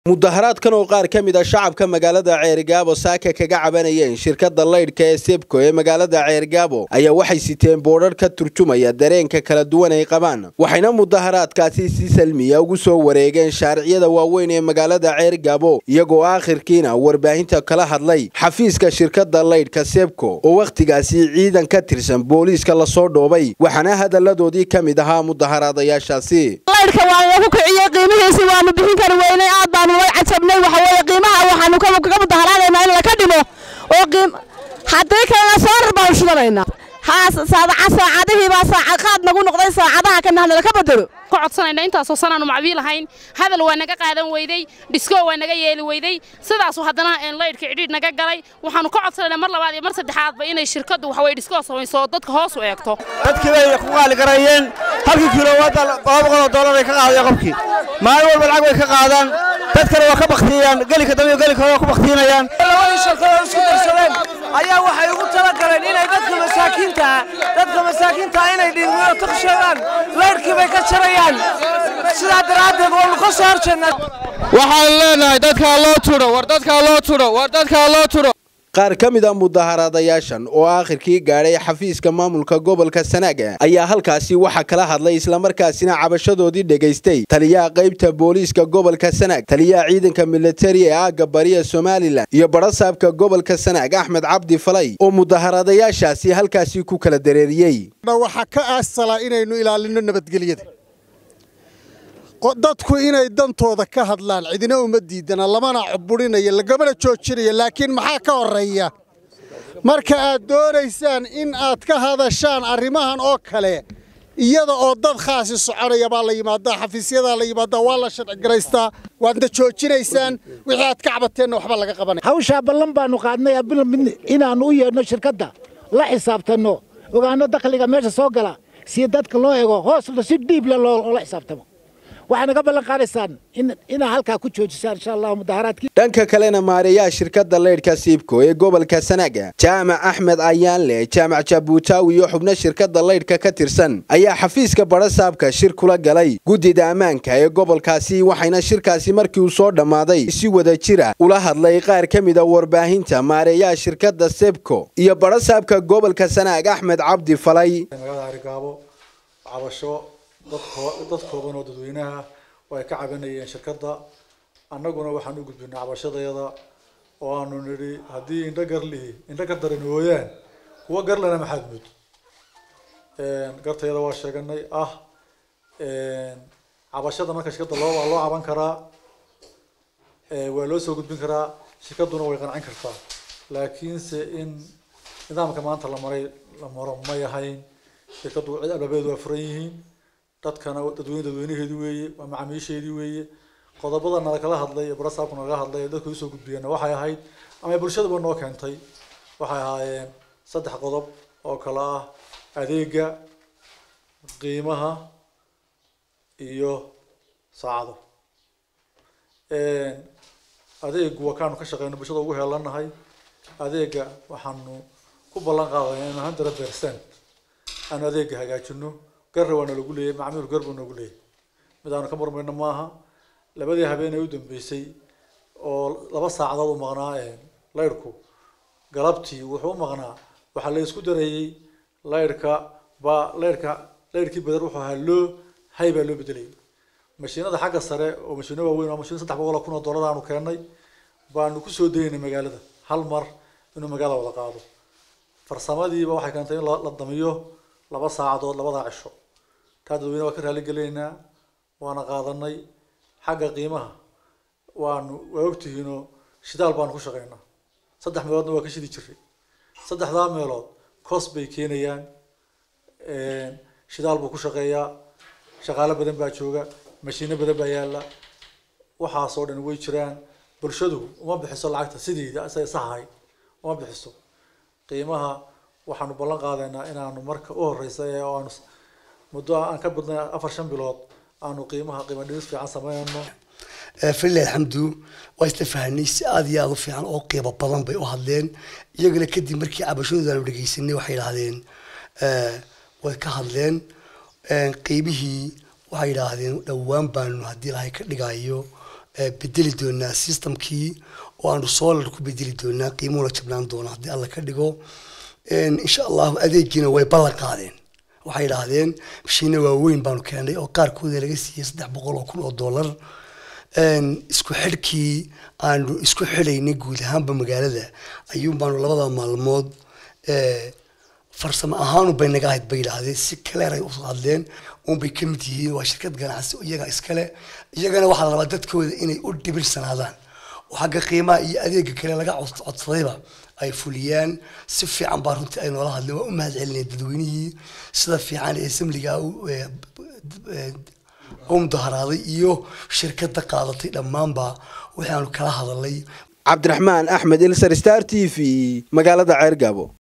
mudaharaadkan oo qaar ka mid a shacabka magaalada ceerigaabo saaka kaga cabanayeen shirkadda laydhka ee sebko ee magaalada ceerigaabo ayaa waxay siteen boodhar ka turjumaya dareenka kala duwan ay qabaan waxayna mudaharaadkaasi si salmiya ugu soo wareegeen shaariciyada waaweyn ee magaalada ceerigaabo iyagoo aakhirkiina warbaahinta kala hadlay xafiiska shirkadda laydhka sebko oo wakhtigaasi ciidan ka tirsan booliiska lasoo dhoobay waxaana hadalladoodii ka mid ahaa mudaharaadayaashaasi laydhka waa lagu kiciyey qiimihiisi waanu bixin kari weynay aad baanu way cajabnay waxa weeye qiimaha waxaanu kaga mudaharaadaynaa in laka dhimo oo qiim haddii kalena soorar baanu shidanaynaa haa saacadihii baa saacad qaad nagu noqday saacadaha kana hadna laka bedelo ku codsanayna intaasoo sanaanu macbii lahayn hadal waa naga qaadan weyday dhisko waa naga yeeli weyday sidaasu haddana laydhka cidhiidh naga galay waxaanu ka codsanayna mar labaad iyo mar saddexaadba inay shirkaddu waxaweye dhiskoo samayso dadka hoos u eegto dadkii bay ku qaali garayeen halkii kilowaadda laba boqol oo dollar ay ka qaadeen qofkii maalin walba lacag bay ka qaadaan dadkana waa ka baktiyayaan gelika dambe gelika hore waa ku baktiinayaan labadii shirkadoo isku darsadeen ayaa waxay ugu tala galeen inay dadka masaakiinta dadka masaakiinta inay dhiigmiyo tuqsheegaan laydhkii bay ka jarayaan sidaa daraaddeed waanu ka soo horjeednaa waxaan leenahay dadkaa loo tudho war dadkaa loo tudho war dadkaa loo tudho qaar ka mid a mudaharaadayaashan oo aakhirkii gaadhay xafiiska maamulka gobolka sanaaga ayaa halkaasi waxaa kala hadlay islamarkaasina cabashadoodii dhegaystay taliyaha qaybta booliiska gobolka sanaag taliyaha ciidanka militari ee aagga bariya somalilan iyo barasaabka gobolka sanaag axmed cabdi falay oo mudaharaadayaashaasi halkaasi ku kala dareeriyey waxaa ka aasalaa inaynu ilaalino nabadgelyada dadku inay dantooda ka hadlaan cidina uma diidana lamana cuburinayo lagamana joojinayo laakiin maxaa ka horreeya marka aad doonaysaan in aad ka hadashaan arrimahan oo kale iyada oo dad khaasi soconaya baa la yimaadaa xafiisyadaa la yimaadaa waa la sharcigaraystaa waadna joojinaysaan wixii aad ka cabateenna waxba laga qabanaya hawshaa ballan baannu qaadnay inaannu u yeedhno shirkadda la xisaabtanno ogaanno dakhliga meesha soo gala si dadka loo ego hoosna si dhiible loola xisaabtamo waxay naga ballan qaadaysaan inaa halkaa ku joojisaan insha allah mudaharaadkii dhanka kalena maareeyaha shirkadda laydhka siibko ee gobolka sanaaga jaamac axmed ayaanle jaamac jabuutaawi iyo xubno shirkadda laydhka ka tirsan ayaa xafiiska barasaabka shir kula galay guddida ammaanka ee gobolkaasi waxayna shirkaasi markii uu soo dhammaaday si wada jira ula hadlay qaar ka mid a warbaahinta maareeyaha shirkadda sebko iyo barasaabka gobolka sanaag axmed cabdi falay dad kooban oo dadweynaha oo ay ka cabanayeen shirkadda annaguna waxaan u gudbinay cabashadayada oo aanu nidhi haddii indho garlihi indho gar daran ooyaan kuwa garlana maxaad mud gartayada waa sheeganay ah cabashada marka shirkadda loo waa loo caban karaa waa loo soo gudbin karaa shirkadduna way qancin kartaa laakiinse in nidaamka maanta la maray la maro may ahayn shirkaddu cid albabeedu waa furan yihiin dadkana dadweyne dadweynaheedu weeye waa macaamiisheedii weeye qodobada nalakala hadlay ee barasaabku nalaga hadlay ee dadku usoo gudbiyeenna waxay ahayd ama bulshadaba noo keentay waxay ahaayeen saddex qodob oo kale ah adeega qiimaha iyo saacado adeegu waa kaanu ka shaqeyno bulshada ugu heelanahay adeega waxaanu ku ballan qaadaya in hundred percent aanu adeega hagaajino garra waa nalagu leeyahy macmiil gar buu nagu leeyahy mid aanu ka murmayno maaha labadii habeen ee u dambeysay oo laba saacadood u maqnaa laydhku galabtii wuxuu u maqnaa waxaa la isku darayey laydhka baa laydhka laydhkii badar wuxuu ahaa loo hay baa loo bedelayay mashiinada xagga sare oo mashiino waaweyn oo mashiin saddex boqol oo kun oo dollar aanu keennay baanu kusoo daynay magaalada hal mar inuu magaalada wada qaado farsamadiiba waxay keentay in la damiyo laba saacadood labadaa cisho taa dadweyne waa ka raali gelaynaa waana qaadanay xagga qiimaha waanu waa ogtihiinoo shidaal baanu ku shaqaynaa saddex meeloodna waa ka shidi jiray saddexdaa meelood cost bay keenayaan shidaal buu ku shaqeeyaa shaqaalo badan baa jooga mashiino badan baa yaalla waxaasoo dhan way jiraan bulshadu uma bixiso lacagta sideeda say sahay uma bixiso qiimaha waxaanu ballan qaadaynaa inaanu marka u horeysa ee aanu muddo aan ka badnay afar shan bilood aanu qiimaha qiimo dhimis fiican sameynayno falilah alxamdu waa isla fahanay si aada iyo aada u fiican oo qiimo badan bay u hadleen iyagana kadib markii cabashadooda aanu dhegeysanay waxay idhahdeen way ka hadleen qiimihii waxay yidhaahdeen dhowaan baanu haddii ilahay ka dhigayo bedeli doonaa systemkii oo aanu solar ku bedeli doonaa qiimuhu la jabnaan doona haddii alla ka dhigo insha allahu adeegiina way ballan qaadeen waxay idhaahdeen mashiina waaweyn baanu keenay oo qaarkooda laga siiyey saddex boqol oo kun oo dollar isku xidhkii aanu isku xidhaynay guud ahaanba magaalada ayuun baanu labada maalmood farsamo ahaanu bay naga ahayd bay yidhaahdeen si kaleer ay usoo hadleen uunbay ka mid yihiin waa shirkad ganacsi iyaga iskale iyagana waxaa la rabaa dadkooda inay u dhibirsanaadaan oo xagga qiimaha iyo adeega kale laga codsadayba ay fuliyaan si fiican baa runtii ay noola hadleen waa u mahad celinaya dadweynihii sida fiican ee samliga u mudaharaaday iyo shirkadda qaadatay dhammaanba waxaanu kala hadalay cabdiraxmaan axmed ilsar star t v magaalada ceergaabo